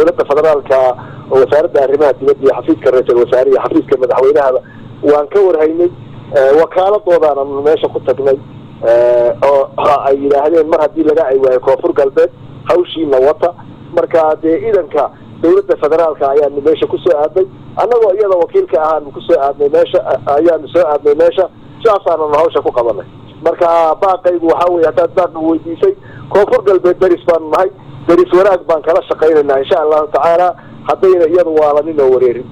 dowladda federaalka wasaaradda arrimaha dibadda iyo xafiiska ra-iisul wasaare iyo xafiiska madaxweynahaba waan ka warhaynay wakaaladoodaana meesha ku tagnay oo ay yidhaahdeen mar haddii laga ay waayo koonfur galbeed hawshiina wata marka dee iidanka dowladda federaalka ayaanu meesha kusoo aadnay annagoo iyada wakiilka ahaanu kusoo aadnay meesha ayaanu soo aadnay meesha sidaasaananu hawsha ku qabanay marka baaqaygu waxaa weye haddaad baaqi weydiisay koonfur galbeed deris baanu nahay deris wanaag baan kala shaqaynaynaa insha allahu tacaala haddayna iyadu waalanin oo wareerin